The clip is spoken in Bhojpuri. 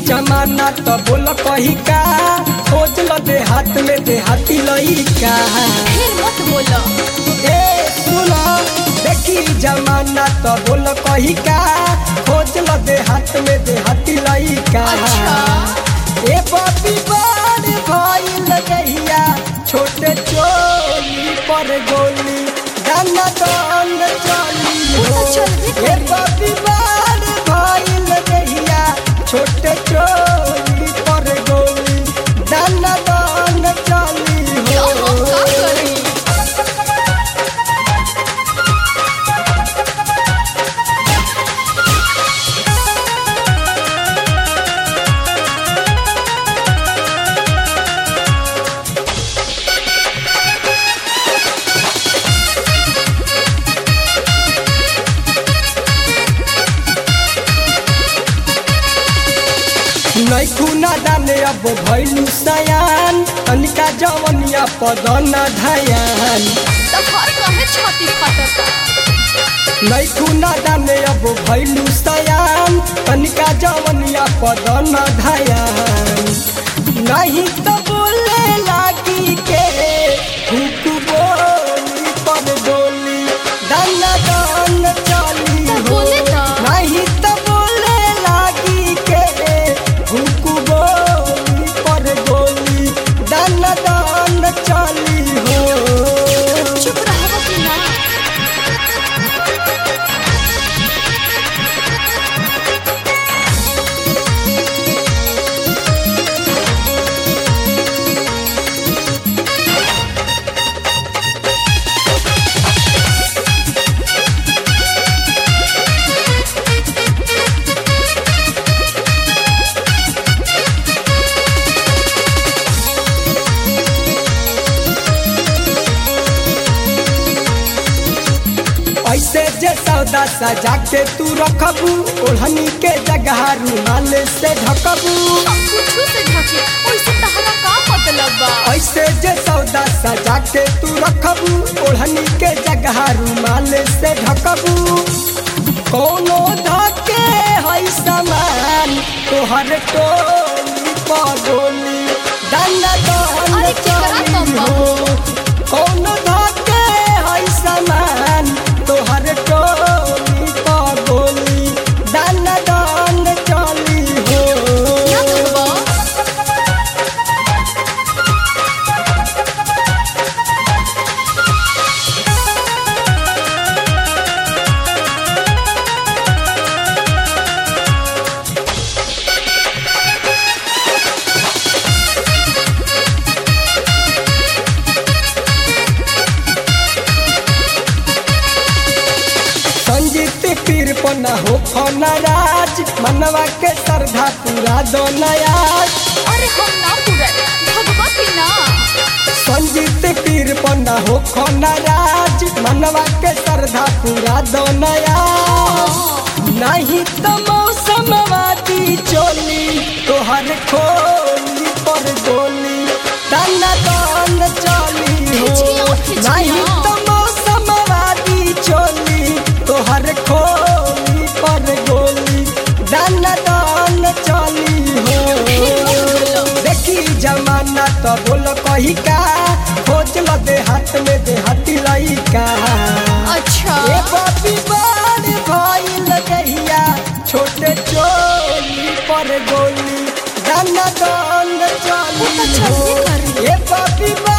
जमाना तो बोल कही का खोज ल दे हाथ में दे हाथी लइका फिर मत बोलो ए सुनो देखी जमाना तो बोल कही का खोज ल दे हाथ में दे हाथी लइका अच्छा। ए बबी बार भइल गैया छोटे चोली पर गोली गाना दंड चली वो तो चल भी ए बबी बार भइल गैया छोटे चोली पर गोली गाना दंड चली तो हम का हो करी नैखू ना दाने अब भैलू सयान तनिका जवनिया पदन धयान तो घर कहे छाती फटता नैखू ना दाने अब भैलू सयान तनिका जवनिया पदन धयान नहीं तो बोले लागी के हुक बोली पर डोली दाना दान चली तो हो बोले तो। नहीं तो बोले लागी के हुक बोली पर गोली दाना दान चली हो चुप रहो कि ना ऐसे जे सौदा सजा के तू रखबू ओढ़नी के जगह रुमाल से ढकबू हम कुछ से ढके ओइसे तहरा का मतलब बा ऐसे जे सौदा सजा के तू रखबू ओढ़नी के जगह रुमाल से ढकबू कोनो धके है सामान तोहर टोली पगोली दंड दंड अरे केकरा चली कम बा? हो कोनो धके है सामान तोहर टोली पगोली दंड दंड चली हो क्या कहबो संजीत पीर पना हो फनराज मनवा के श्रद्धा पूरा दो नयाज अरे हम ना पूरा भगवा की ना संजीत पीर पना हो फनराज मनवा के श्रद्धा पूरा दो नयाज नहीं तो मौसम वादी चोली तोहर खोली पर गोली दाना दान चली हो खिचिया, खिचिया। नहीं तो मौसम वादी चोली तोहर खोली पर गोली दाना दान चली हो बोलो। देखी जमाना तो बोल कही का खोज ल दे हाथ में दे हाथी लइका अच्छा ए बापी बार भइल गैया छोटे चोली पर गोली दाना दंड वो तो चली चलबे हो। करी। ए बापी बार